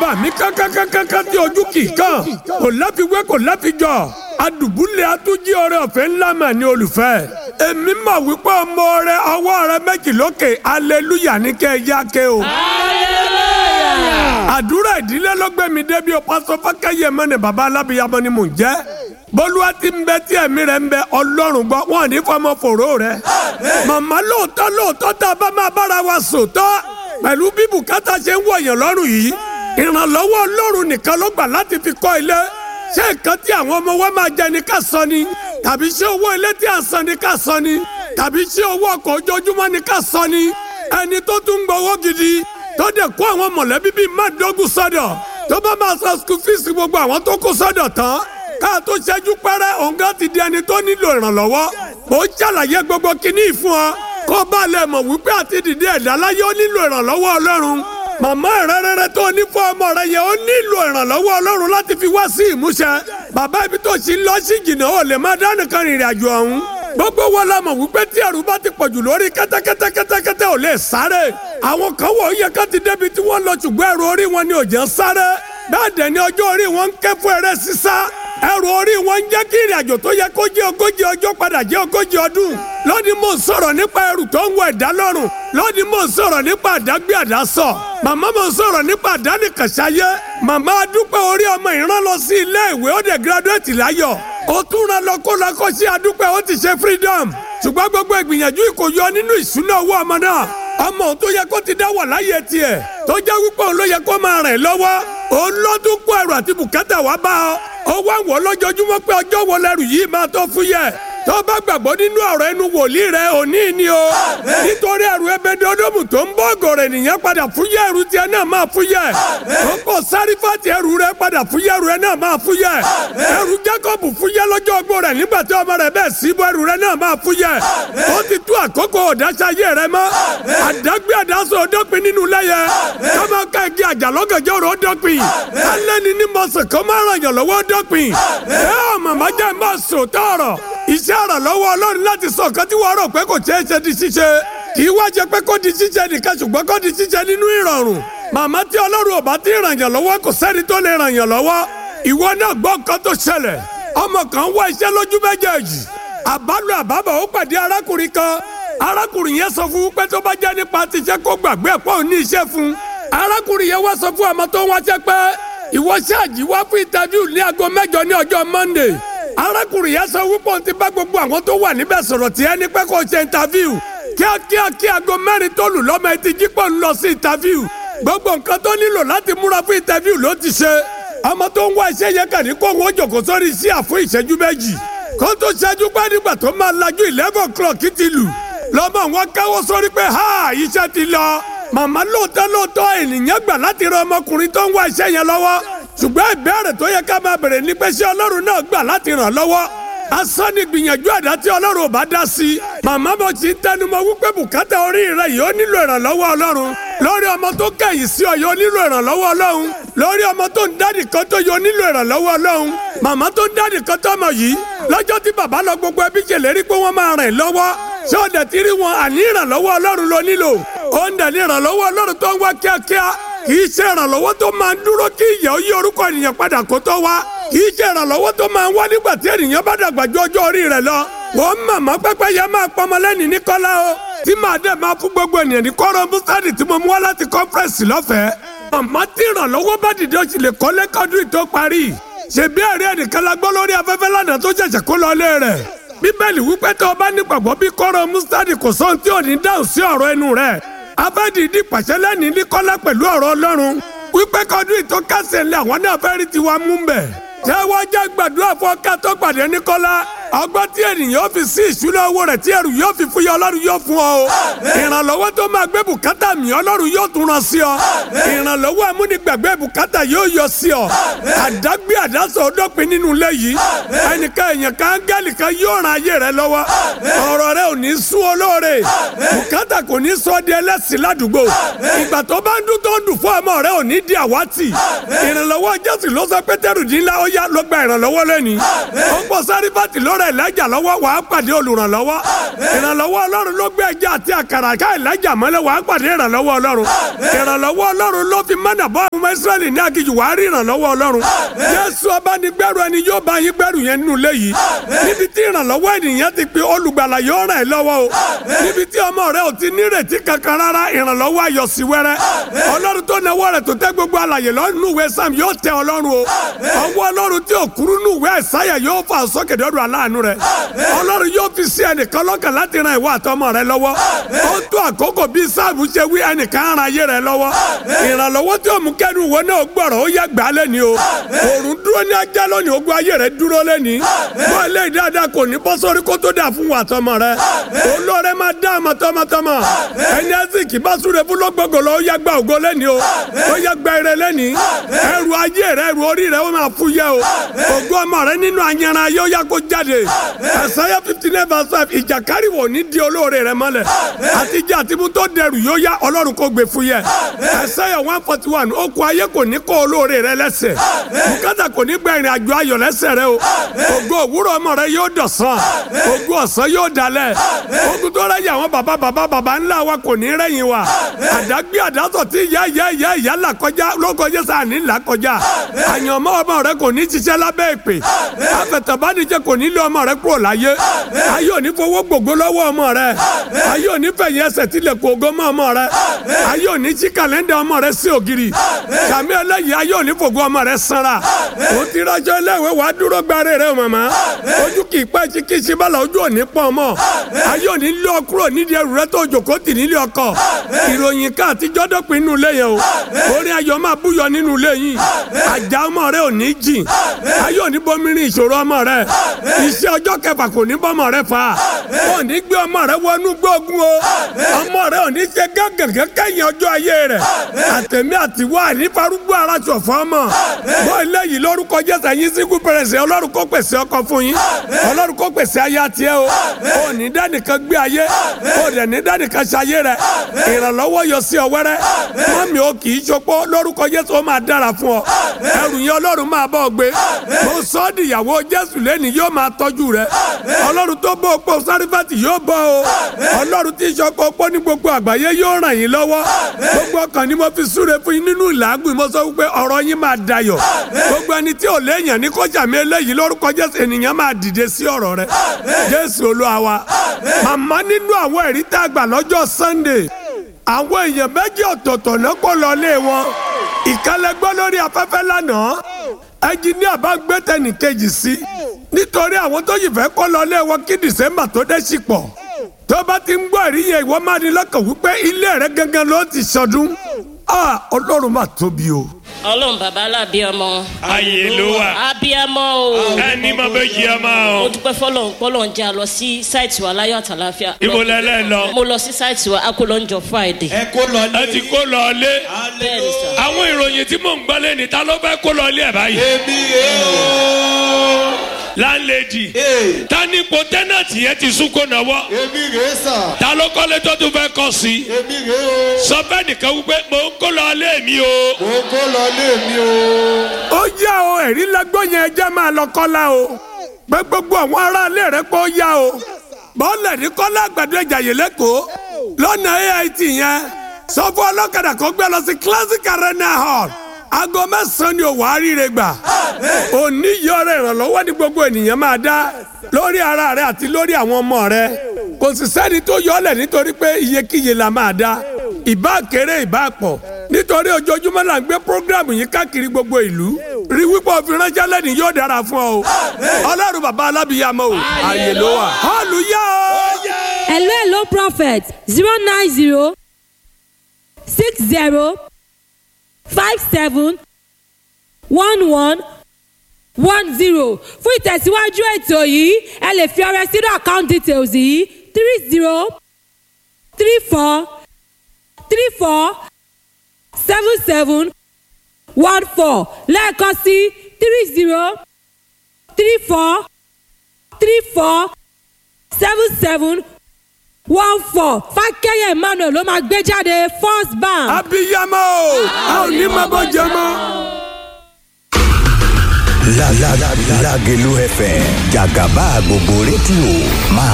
àmì kankankankan tí ojú kì í kàn kò láfiwé kò láfijọ́ adùbúlẹ̀ atújí ọrẹ ọ̀fẹ́ ńlá mà ní olùfẹ́ èmi mà wípé ọmọ rẹ ọwọ́ rẹ méjì lókè aleluya ní kẹ́ ẹ yá ké o. àdúrà ìdílé ló gbé mi débi o pásọ fákẹ́yẹ mẹ́ni bàbá alábìyamọ ni mò ń jẹ́ bólúwa ti ń bẹ tí ẹ̀mí rẹ̀ ń bẹ ọlọ́run gbọ́ wọn ò ní fọmọ fòró rẹ̀ màmá lóòótọ́ lóòótọ́ tá a bá máa bára wa sòótọ́ pẹ̀lú bí bùkátà ṣe ń wọ̀nyàn lọ́rùn yìí ìrànlọ́wọ́ ọlọ́run nìkan ló gbà láti fi kọ́ ilé ṣé nǹkan tí àwọn ọmọ wa máa jẹ ní ká sọ ni tàbí ṣé owó ilé tí à ń san ní ká sọ ni tàbí ṣé owó ọkọ̀ ojoojúmọ́ ní ká sọ ni ẹni tó tún ń gbowó gidi tó dẹ̀ kó àwọn mọ̀lẹ́bí bíi mádógún sọ́dọ̀ tó bá máa san school fees gbogbo àwọn tó kó sọ́dọ̀ tán ká tó ṣẹ́jú pẹ́rẹ́ òǹgá ti di ẹni tó nílò ìrànlọ́wọ́ ó ṣàlàyé gbogbo kinní ìfún ọ kó bá lè mọ̀ wípé àti dìde ẹ̀dá láyé ó nílò ìrànlọ́wọ́ ọlọ́run màmá rẹ́rẹ́rẹ́ tó ní fún ọmọ rẹ yẹn ó nílò ìrànlọ́wọ́ ọlọ́run láti fi wá sí ìmúṣẹ bàbá ibi tó ṣì ń lọ sí jìnnà ó lè má dánìkan rìnrìn àjò ọ̀hún gbogbo wọn la mọ̀ wípé tí ẹrù bá ti pọ̀jù lórí kẹ́tẹ́kẹ́tẹ́ kẹ́tẹ́kẹ́tẹ́ ò lè sáré àwọn kan wọ̀ ó yẹ ká ti débi tí wọ́n lọ ṣùgbọ́n ẹrù orí wọn ni ò jẹ́ sáré bẹ́ẹ̀ dẹ̀ ni ọjọ́ orí wọn ń ké fún eré sísá ẹrù orí wọn ń jẹ́ kí ìrìn àjò tó yẹ kó jẹ́ ogójì ọjọ́ padà jẹ́ ogójì ọdún lónìí mò ń sọ̀rọ̀ nípa ẹrù tó ń wọ ẹ̀dá lọ́rùn lónìí mò ń sọ̀rọ̀ nípa àdágbé àdásọ màmá mò ń sọ̀rọ̀ nípa àdánìkànṣáyé màmá adúpẹ́ orí ọmọ ìran lọ sí ilé ìwé ó dẹ̀ gírádùétì láyọ̀ ó tún ra lọ kó lọ kó sí adúpẹ́ ó ti ṣe freedom ṣùgbọ́n gbogbo ìgbìyànjú kò yọ nínú ìṣúná owó ọmọ náà ọmọ tó yẹ kó ti dá wà láyé tiẹ̀ tó jẹ́ wípé òun ló yẹ kó máa rìn lọ́wọ́ òun lọ́dún kó ẹrù àti bùkátà wá bá ọ ó wá wọ̀ lójoojúmọ́ pé ọjọ́ wo lẹ́rù yìí máa tó fúyẹ́ tó bá gbàgbọ́ nínú ọ̀rọ̀ ẹnu wòlíì rẹ òní ni o nítorí ẹrù ẹbẹdẹ ọdọọmù tó ń bọ́ ọ̀gọ̀rọ̀ ènìyàn padà fúyẹ́ ẹrù tiẹ̀ náà máa fúyẹ́ ó pọ̀ sárífàtì ẹrù rẹ padà fúyẹ́ ẹrù rẹ náà máa fúyẹ́ ẹrù Jákọ́bù fúyẹ́ lọ́jọ́ ogbó rẹ̀ nígbà tí ọmọ rẹ̀ bẹ́ẹ̀ síbọ̀ ẹrù rẹ náà máa fúyẹ́ ó ti tú àkókò ọ̀dáṣayé rẹ mọ́ àdágbé àdásọ ọdọ́pin nínú lẹ́yẹ kọ́mọ ká igi àjàlọ́gànjọ́ rẹ̀ ọdọ́pin alẹ́ni ní mọ̀sán kọ́ máa ràn yàn lọ́wọ́ ọdọ́pin ẹ ọ̀ màmá jẹ́ máa sòótọ́ ọ̀rọ̀ iṣẹ́ àrànlọ́wọ́ ọlọ́run láti sọ nǹkan tí wọ́n rò pé kò ṣeé ṣe di ṣíṣe kì í wá jẹ pé kó di ṣíṣe nìkan ṣùgbọ́n kó di ṣíṣe nínú ìrọ̀rùn màmá tí ọlọ́run ò bá ti ràn yàn lọ́wọ́ kò sẹ́ni tó lè ràn yàn lọ́wọ́ ìwọ náà gbọ́ nǹkan tó ṣẹlẹ̀ ọmọ kan wá iṣẹ́ lójú méjèèjì àbálò àbábọ̀ ó pàdé arákùnrin kan arákùnrin yẹn sọ fún pé tó bá jẹ́ nípa tiṣẹ́ kó gbàgbé ẹ̀pọ̀ òní iṣẹ́ fún arákùnrin yẹn wá sọ fún ọmọ tó ń wáṣẹ́ pé ìwọ ṣáàjì wá fún ìtàvíù ní aago mẹ́jọ ní ọjọ́ Monday arákùnrin yẹn sọ wípé òun ti bá gbogbo àwọn tó wà níbẹ̀ sọ̀rọ̀ tí ẹni pé kò ṣe ìtàvíù kíákíá kí aago mẹ́rin tó lù lọ́mọ etí jípọ̀ ń lọ sí ìtàvíù gbogbo nǹkan tó nílò láti múra fún ìtàvíù ló ti ṣe ọmọ tó ń wá iṣẹ́ yẹn kàn ní kó wọn jòkó sórí iṣẹ́ àfún ìṣẹ́jú méjì kó tó ṣẹ́jú pé nígbà tó máa lajú eleven o'clock ti lù lọ́mọ wọn káwọ́ sórí pé ha iṣẹ́ ti lọ màmá lóòótọ́ lóòótọ́ ènìyàn gbà láti ran ọmọkùnrin tó ń wá iṣẹ́ yẹn lọ́wọ́ ṣùgbọ́n ìbéèrè tó yẹ ká máa bèrè ni pé ṣé ọlọ́run náà gbà láti ràn lọ́wọ́ asán ni gbìyànjú àdá tí ọlọ́run ò bá dá sí i màmá mo ti ń tẹnumọ́ wípé bùkátà orí rẹ yìí ó nílò ìrànlọ́wọ́ ọlọ́run lórí ọmọ tó kẹ̀yìn sí ọ yóò nílò ìrànlọ́wọ́ ọlọ́run lórí ọmọ tó ń dádì kan tó yóò nílò ìrànlọ́wọ́ ọlọ́run màmá tó ń dádì kan tó mọ̀ yìí lọ́jọ́ tí bàbá lọ gbogbo ẹbí ṣèlérí pé wọ́n máa rìn lọ́wọ́ ṣé ó dẹ̀ ti rí wọn àní ìrànlọ́wọ́ ọlọ́run ló nílò ó ń dẹ̀ ní ìrànlọ́wọ́ ọlọ́run tó ń wá kíákíá kì í ṣe ìrànlọ́wọ́ tó máa ń dúró kí ìyà ó yí orúkọ ènìyàn padà kó tó wá kì í ṣe ìrànlọ́wọ́ tó máa ń wá nígbà tí ènìyàn bá dàgbà ju ọjọ́ orí rẹ̀ lọ. wọ́n màmá pẹ́pẹ́ yẹn máa pọnmọ lẹ́ni ní kọ́lá o tí màá dẹ̀ máa fún gbogbo ènìyàn ní kọ́rọ̀ búsádì tí mo mú wá láti kọ́fẹ́rẹ́sì lọ́fẹ̀ẹ́. màmá tí ìrànlọ́wọ́ bá dìde ó sì lè kọ́lé kọ́dún tó parí. ṣèbí ẹ̀rí ẹnìkan la gbọ́ lórí afẹ́fẹ́ lánàá tó ṣẹ̀ṣẹ̀ kó lọ lé rẹ̀. bíbélì wípé tó o bá nígbàgbọ́ bí kọ́rọ̀ mustadi kò sóhun tí ò ní dáhùn sí ọ̀rọ̀ ẹnu rẹ̀ abẹ́dìdì pàṣẹ lẹ́ni ní kọ́lá pẹ̀lú ọ̀rọ̀ ọlọ́run wípé kọ́dún ìtọ́kasẹ̀ ńlẹ̀ àwọn náà fẹ́ rí tiwa mú bẹ̀. ṣé wọ́n jẹ́ gbàdúrà fún ọkà tó pàdé ní kọ́lá ọgbọ́n tí ènìyàn fi sí ìṣúná owó rẹ̀ tí ẹrù yóò fi fúyẹ́ ọlọ́run yóò fún ọ o. ìrànlọ́wọ́ tó máa gbé bùkátà mi ọlọ́run yóò tún ràn sí ọ. ìrànlọ́wọ́ amúnigbàgbé bùkátà yóò yọ sí ọ. àdágbé àdásọ ọdọ́pin nínú ilé yìí. ẹnìkan èèyàn kan áńgẹ́lì kan yóò ran ayé rẹ lọ́wọ́. ọ̀rọ̀ rẹ ò ní sún olóore. bùkátà kò ní sọ di ẹlẹ́sìn ládùúgbò. ìgbà tó bá ń dún tó ń dùn fún ọmọ rẹ ò ní di àwátì. ìrànlọ́wọ́ jésù ló sọ pétérù dín ńlá ó yá ló gba ìrànlọ́wọ́ lẹ́ni. ó pọ̀ sáré bá ti lórí rẹ̀ Elijah lọ́wọ́ wàá pàdé olùrànlọ́wọ́ ìrànlọ́wọ́ ọlọ́run ló gbé ẹja àti àkàrà ká Elijah mọ́lẹ̀ wàá pàdé ìrànlọ́wọ́ ọlọ́run ìrànlọ́wọ́ ọlọ́run ló fi mọ́nà bọ́ ọmọ Ísírẹ́lì ní aginjù wàá rí ìrànlọ́wọ́ ọlọ́run Jésù abánigbẹ́rù ẹni yóò bá yín gbẹ́rù yẹn nínú ilé yìí níbi tí ìrànlọ́wọ́ ènìyàn ti pe olùgbàlà yóò ràn ẹ́ lọ́wọ́ o níbi tí ọmọ rẹ ò ti nírètí kankan rárá ìrànlọ́wọ́ ayọ̀ sí wẹ́rẹ́ ọlọ́run tó náwó rẹ̀ tó tẹ́ gbogbo alàyè lọ́nù ìwé sam yóò tẹ ọlọ́run o ọwọ́ ọlọ́run tí ò kúrú nù ìwé ẹ̀sáyà yóò fà sókè dọ́dọ̀ aláàánú rẹ̀ ọlọ́run yóò fi sí ẹnìkan lọ́kàn láti ran ìwọ àtọmọ rẹ lọ́wọ́ ó tó àkókò bí sáàbù ṣe wí ẹnìkan ran ayé rẹ lọ́wọ́ ìrànlọ́wọ́ tí òmù kẹ́nu ìwọ náà gbọ́rọ̀ ó yẹ gbà lẹ́ni o òrùn dúró ní ajá lónìí ogun ayé rẹ dúró lẹ́ni bọ́ ilé ìdáadáa kò ní bọ́ sórí kó tó dà fún wa tọmọ rẹ olóore máa dá àmọ́ tọmọtọmọ ẹni ẹsìnkì bá súre fún lọ́gbọ̀gbọ̀ lọ ó yẹ gba ògo lẹ́ni o ó yẹ gba ire lẹ́ni ẹrù ayé rẹ ẹrù orí rẹ ó máa fúyẹ́ o ògo ọmọ rẹ nínú ayanran ayé ó yẹ kó jáde ẹsẹ̀yẹ fifty nine verse five ìjàkárì wò ní di olóore rẹ mọ́lẹ̀ àtijọ́ àtibú tó dẹrù yóò yá ọlọ́run kó gbé fúyẹ́ ẹsẹ̀yẹ one forty one okùn ayé kò ní kó olóore rẹ lẹ́sẹ̀ bùkátà kò ní gba ìrìn àjò ayọ̀ lẹ́sẹ̀ rẹ o ògo òwúrọ̀ ọmọ rẹ yóò dọ̀sán ògo ọ̀sán yóò dalẹ̀ ogun tó rẹ́yìn àwọn bàbá bàbá bàbá ńlá wa kò ní rẹ́yìn wa àdágbé àdásọ̀ tí ìyá ìyá ìyá ìyá là kọjá ló kọjá sáà ní là kọjá àyànmọ́ ọmọ rẹ kò ní ṣiṣẹ́ lábẹ́ ìpè afẹ̀tẹ̀bánijẹ́ kò ní lé ọmọ rẹ kúrò láyé ayé òní fowó gbogbo lọ́wọ́ ọmọ rẹ ayé òní fẹ̀yìn ẹsẹ̀ tilẹ̀ kó ogó mọ́ ọmọ rẹ ayé òní ṣí kàlẹ́ndà ọmọ rẹ sí ògiri sàmì ẹlẹ́yìn ayé òní fògo ọmọ rẹ sanra o ti rajọ iléèwé wàá dúró gbáre rẹ o màmá ojú kì í pẹ́ tí kì í ṣe bala ojú òní pọ̀ ọmọ ayé òní lé ọ kúrò nídìí ẹrù rẹ tó jòkó tì nílé ọkọ ìròyìn ká àtijọ́ dọ́pin nínú ilé yẹn o orin ayọ̀ máa búyọ nínú ilé yìí àjà ọmọ rẹ ò ní jìn ayé òní bomirin ìṣòro ọmọ rẹ iṣẹ́ ọjọ́ kẹfà kò ní bọ́mọ rẹ fà ò ní gbé ọmọ rẹ wọnú gbógun o ọmọ rẹ ò ní ṣe gángan kẹ́yìn ọjọ́ ayé rẹ àtẹ̀mí àtiwọ́ ànífarúgbó ara ṣọ̀fọ́ ọmọ bọ́ ilé yìí lórúkọ jésù yín síkú pẹrẹsẹ ọlọ́run kó pèsè ọkọ fún yín ọlọ́run kó pèsè aya tiẹ̀ o ò ní dánìkan gbé ayé ò dẹ̀ ní dánìkan ṣayé rẹ ìrànlọ́wọ́ yọ sí ọ wẹ́rẹ́ mọ́mí o kì í ṣopó lórúkọ jésù ó máa dára fún ọ ẹrù yẹn ọlọ́run máa bọ́ ọ gbé mo sọ ọ́ dìyàwó jésù lẹ́ni yóò máa tọ́jú rẹ ọlọ́run tó bọ́ opó sárífàtì yóò bọ́ o ọlọ́run tí ìṣọkọ opó ní gbogbo àgbáyé yóò ràn yín lọ́wọ́ gbogbo ọkàn ni mo fi súre fún yín nínú ìlàgùn mo sọ wípé ọ̀rọ̀ yín máa dayọ̀ gbogbo ẹni tí ò léèyàn ní kọjá mi eléyìí lórúkọ jésù ènìyàn máa dìde sí ọ̀rọ̀ rẹ jésù olúwa wa màmá nínú àwọn ẹ̀rí tá a gbà lọ́jọ́ sunday àwọn èèyàn méjì ọ̀tọ̀ọ̀tọ̀ náà kó lọ lé wọn ìkálẹ́gbọ́ lórí afẹ́fẹ́ lánàá ẹnjiníà bá gbé tẹnìkejì sí nítorí àwọn tó yìí fẹ́ kó lọ lé wọn kí dìsẹ́mbà tó dé sí pọ̀ tó bá ti ń gbọ́ ẹ̀rí yẹn ìwọ máa ní lọ́kàn wípé ilé rẹ gangan ló ti sọdún ọlọ́run máa tóbi o. ọlọ́run bàbá alábíàmọ. Ayé ló wà. abíàmọ o. ẹni máa bẹ jí ẹ máa mo o. dúpẹ́ fọlọ́run pọ́lọ́run jẹ́ a lọ sí sáìtì wa láyọ̀ àtàláfíà. ibo lẹlẹ lọ. mo lọ sí sáìtì wa a kò lọ ń jọ friday. ẹ kó lọ ẹ ti kó lọ lé. bẹ́ẹ̀ ni sà. àwọn ìròyìn tí mò ń gbọ́ lé ní ta ló fẹ́ kó lọ lé ẹ̀ báyìí. èmi rè o láńlẹ́dì. ee ta ni ipò tẹ́nàtì yẹn ti sún kó náwó. èmi rè sà ta ló kọ́lé tó tún fẹ́ kọ́ sí. èmi rè o sọ fẹ́ nìkan wípé mò ń kó lọ lé mi o. mo kó lọ lé mi o. ó yá o ẹ̀rí lẹ́gbọ́n yẹn ẹjẹ́ máa lọ kọ́lá o pé gbogbo àwọn aráalé rẹ pé ó yá o bọ́ọ̀lù ní kọ́lá àgbàdo ìjàyè lẹ́kọ̀ọ́ lọ́nà AIT yẹn sọ fún ọlọ́kadà kó gbé lọ sí classic arena hall aago mẹ́sàn-án ni òwò àríire gbà òní yọrọ ìrànlọ́wọ́ ní gbogbo ènìyàn máa dá lórí ara rẹ àti lórí àwọn ọmọ rẹ kò sì sẹ́ni tó yọ ọ́ lẹ̀ nítorí pé iyekíye la máa dá ìbá kéré ìbá pọ̀ nítorí ojoojúmọ́ là ń gbé programu yìí káàkiri gbogbo ìlú rí wípé òfin ránṣẹ́ lẹ́ni yóò dára fún ọ o ọlọ́run bàbá alábìyàmọ́ o àyè ló wà hallelujah o. hello hello prophet zero nine zero six zero five seven one one one zero fún ìtẹ̀síwájú ètò yìí ẹ lè fi ọrẹ sínú account details yìí three zero three four three four seven seven one four lẹ́ẹ̀kan sí three zero three four three four seven seven one four fákẹ́yẹ̀ emmanuel ló máa gbé jáde first bank. abiyamọ o a ò ní máa bọ́ jẹ mọ́. La la la Lágelú FM jàgàbá gbogbo rédíò máa